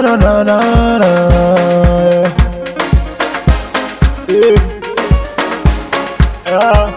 na na na na. Yeah. Yeah.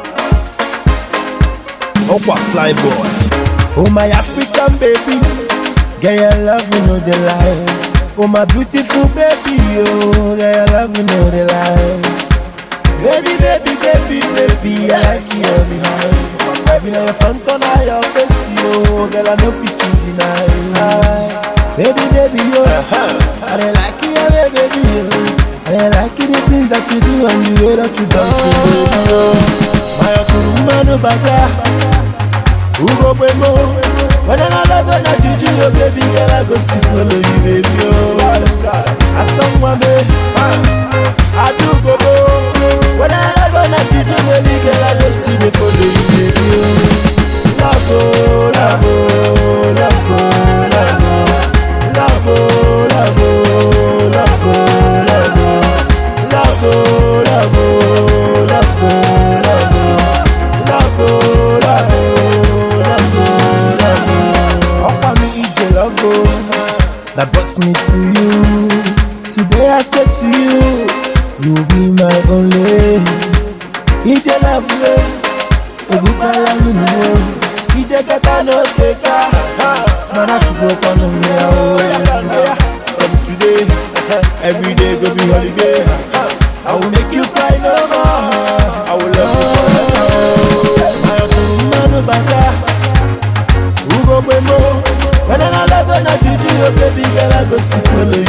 Okwa fly boy. Oh my African baby, get your love you know the lie. Oh my beautiful baby, oh get your love you know the lie. Baby, baby, baby, baby, I like you every night. I be on your front corner, your face, yo, girl I know fit to deny. Baby, baby, yo, I dey like you, yeah, baby, yo. I dey like you, the things that you do and the way that you dance, yo, baby, yo. My kuruma no bazaar. Ugo Bemo When I love when I juju you baby girl I go still follow you baby oh Asamu me I do go go When I love when I juju baby girl I go still dey follow you baby oh Love oh love oh love oh love oh Love oh love oh love oh love oh Love oh love oh love oh love oh Love oh love oh Offer me EJ love oh, that brought me to you. Today I said to you, you will be my only. EJ love oh, Ebukala nunu oh, EJ kata no teka, mana fugo kono mi oh. From today, every day go be holiday. I will make you cry no more. I will love you forever. oh. My kuruma no bazaar. Ugo Bemo When I love when I juju you baby girl I go still follow